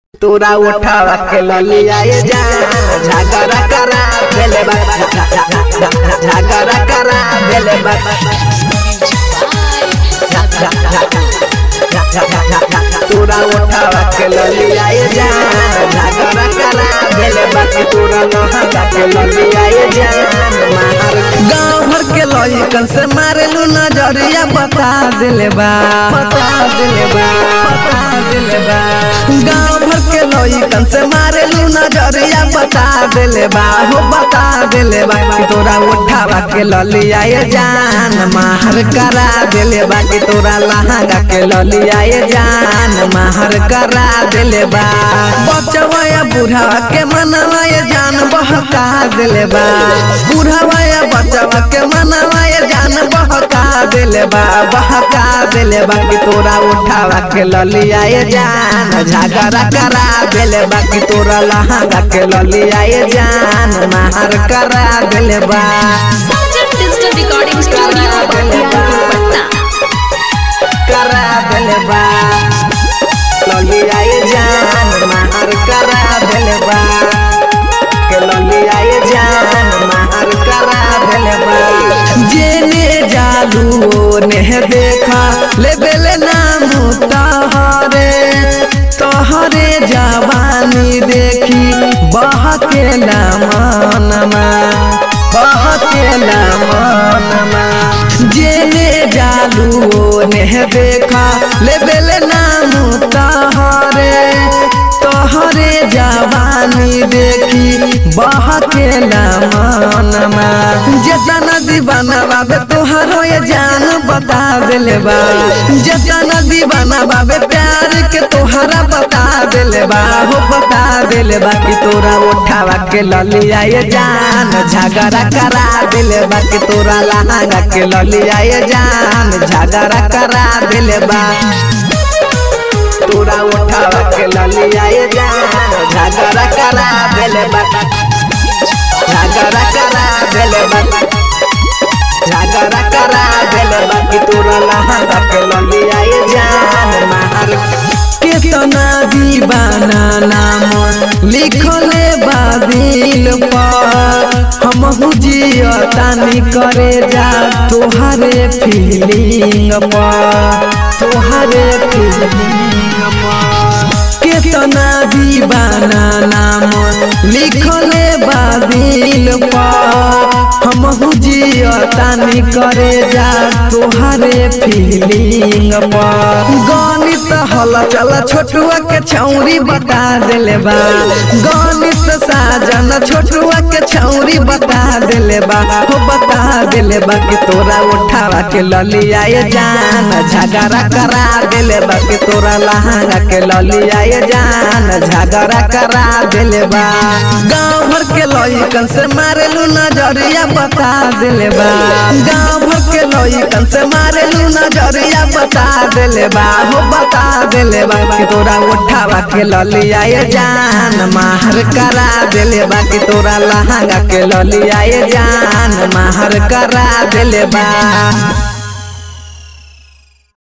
तोरा उठावा के ललिया ये जान झगड़ा करा देले बा झगड़ा करा देले बा तोरा उठावा के ललिया ये जान झगड़ा करा देले बा कि तोरा लहंगा के ललिया ये जान मार गांव भर के लइकन से मारेलू नजरिया बता देले बा बता देले बा बता देले बा गांव भर के लइकन से मारेलू नजरिया बता देले बा हो बता देले बा कि तोरा उठावा के ललिया ये जान माहर करा देले बा कि तोरा लहंगा के ललिया ये जान माहर करा देले बा बचवा या बुढ़ावा के मनवा ये जान बहका देले बा बुढ़ावा या बचवा के मनवा ये जान बहका देले बा बहका देले बा कि तोरा उठावा के ललिया ये जान झगड़ा करा देले बा कि तोरा लहंगा के ललिया ये जान माहर करा देले बा Sajan digital recording studio Bakhtiyarpur Patna करा देले बा ललिया ये जान माहर करा देले बा के ललिया ये जान माहर करा देले बा जेने जालू ने देखा ले बेले नाम तहरे तहरे जवानी देखी बहके मनमा बहके मनमा जेने जालू ने देखा ले बेले नाम तहरे तोहरे जवानी देखी बहके मनमा जेतना दीवाना बाबे तोहरो ये जान बता देले बा जेतना दीवाना बाबे प्यार के तोहरा बता देले बा हो बता देले बा कि तोरा उठावा के ललिया ये जान झगड़ा करा देले बा कि तोरा लहंगा के ललिया ये जान झगड़ा करा देले बा तोरा उठावा के ललिया ये जान झगड़ा करा देले बा झगड़ा करा देले बा झगड़ा करा देले बा कि तोरा लहंगा के ललिया ये जान मार कितना दीवाना नाम लिखले बादिल पर हम जियतानी करे जा तोहरे फीलिंग पर तोहरे फीलिंग पर कितना दीवाना नाम लिखले बादिल पर हम जियतानी करे जा तोहरे फीलिंग पर गणित हल चल छोटुआ के छौरी बता देले बा गणित साजन छोटुआ के छौरी बता देले बा हो बता देले बा कि तोरा उठावा के ललिया ये जान झगड़ा करा देले बा कि तोरा लहंगा के ललिया ये जान झगड़ा करा देले बा गांव भर के लइकन से मारेलू नजरिया बता देले बा गांव भर के लइकन से मारेलू नजरिया बता देले बा हो बता देले बा कि तोरा उठावा के ललिया ये जान माहर करा देले बा कि तोरा लहंगा के ललिया ये जान माहर करा देले बा